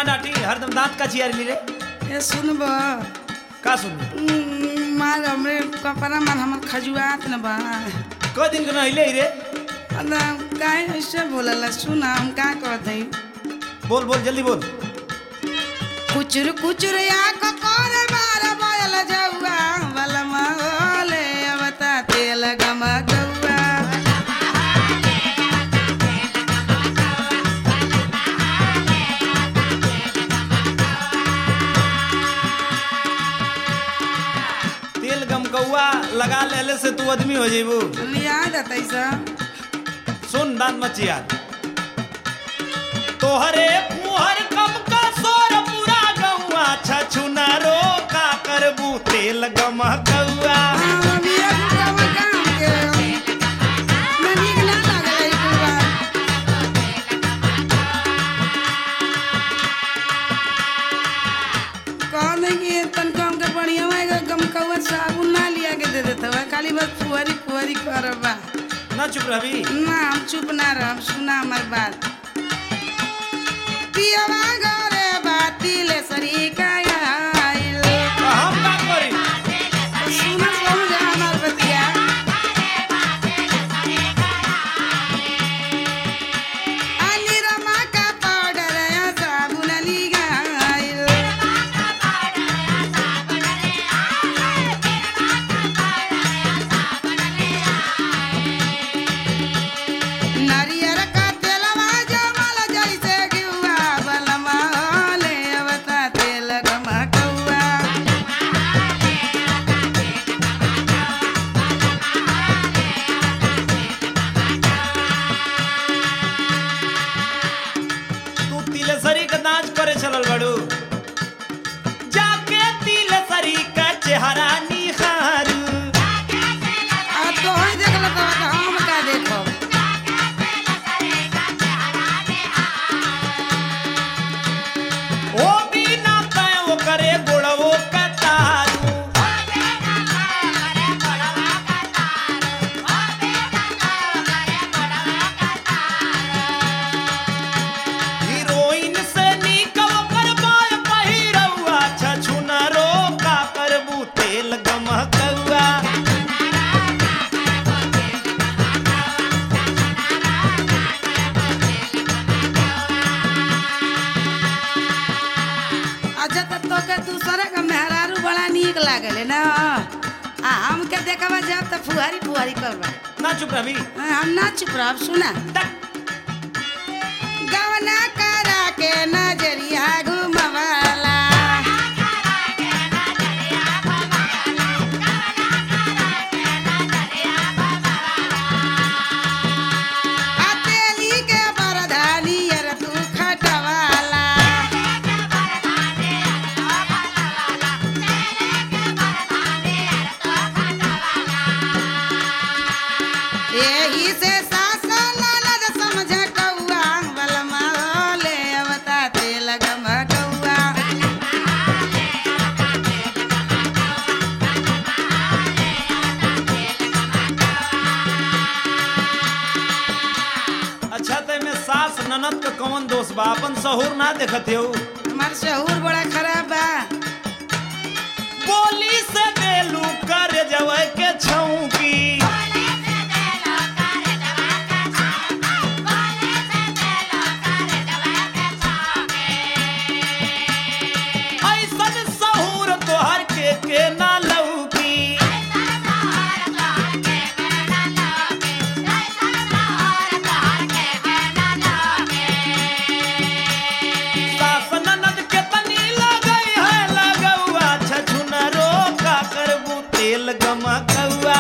ना डांटी हरदम दांत का चियारी ली रे ये सुनब का सुन मार हमरे कपड़ा मार हमर खजुआत न बा क दिन के नहिले रे अदा काहे ऐसे बोलला सुना हम का कहत हई बोल बोल जल्दी बोल कुचुर कुचुर या कोर मार बोल जौआ बलमा ओले अवता तेल गम गौआ तेल गम कौआ लगा लेले से तू आदमी हो जेबू याद आतै सब सुन दांत मत चियार तोहरे मुहर कम का सोर पूरा गौआ छछुना रो का करबू तेल गम कौआ खाली बस फुहरी फुहरी करबा ना चुप रहबी ना हम चुप ना रह सुना हमार बात पियवा घरे बाती ले सरी का आइल हम का करी सुना समझ हमार बतिया अली रमा का पाउडर या साबुन ली गाइल नारियर का तेलवा जमल जैसे गिवा बलमा होले अवता तेल गमकौआ तू तिलसरी का नाच करे चलल बड़ू जाके तिलसरी का चेहरा निहारू आ तो ही देखल तो हम का देखब ओ बिना तय वो करे गोड़वो कतारू हीरोइन से निकल कर बाय पहिरौआ छछुना रो का करबू तेल गमकौआ अच्छा तो तोके दूसरे का मेहरारू बड़ा नीक लागले ना आ हमके देखबा जब तो फुहारी फुहारी करबा ना चुप रही हम ना चुप रहब सुना गवना करा के नजरिया घुमवाला हथेली के बरधानी अर तू खटवाला एही से सास ननद समझ कौआ बलमा होले अवता तेल गमकौआ अच्छा ते में सास ननद का कौन दोष बा अपन सहूर ना देखते हो हमार शहूर बड़ा खराब बा बोली से देलू कर जवे के छौकी ऐसन सहूर तोहर के के ना लौकी सास ननद के तनी लगई है लगौआ छछुना रो का करबू तेल गमकौआ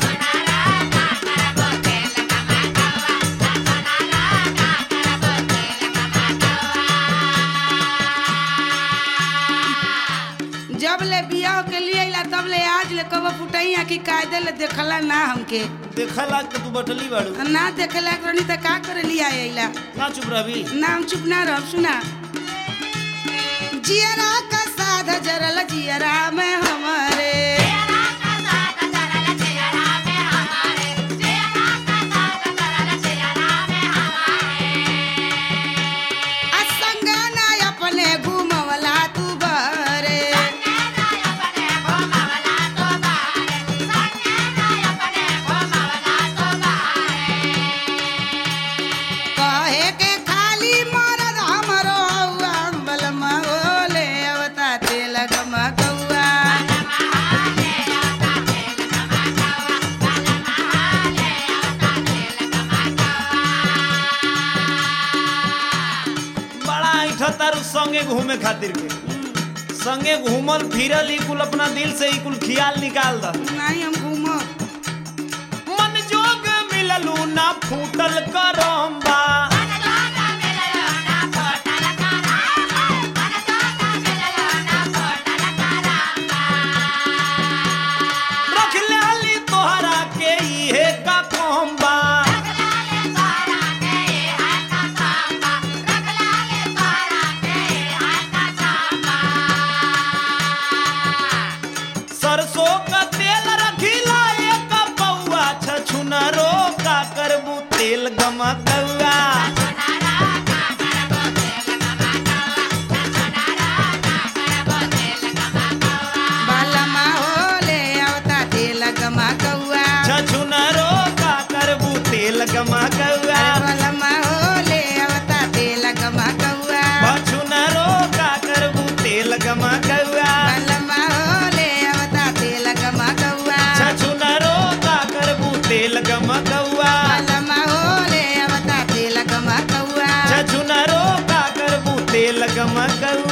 जब ले बियाह के लिए अइला तब ले आज ले कब फुटैया की कायदे ले देखला ना हमके देखला के तू बटली बाड़ू ना देखला करनी त का करे लिया अइला ना चुप रही नाम चुप ना रह सुना जियरा का साध जरल जियरा में हमारे असंग ना अपने संगे घूमे खातिर के संगे घूमल फिरल ई कुल अपना दिल से ई कुल खियाल निकाल द नहीं हम घूमो मन जोग मिललू ना फूटल करम्बा रख लेली तोहरा के इहे का कोम्बा सरसों का तेल रखिला एक पौआ छछुनरो का करबू तेल गमा कौआ बालमा होले आवता तेल गमा कौआ छछुनरो का करबू तेल गमा कौआ बालमा होले आवता तेल गमा कौआ छछुनरो का करबू तेल गमा कौआ बालमा होले आवता तेल गमा कौआ छछुनरो का करबू तेल गमा कौआ बालमा होले आवता तेल गमा कौआ छछुनरो का करबू तेल गमा कौआ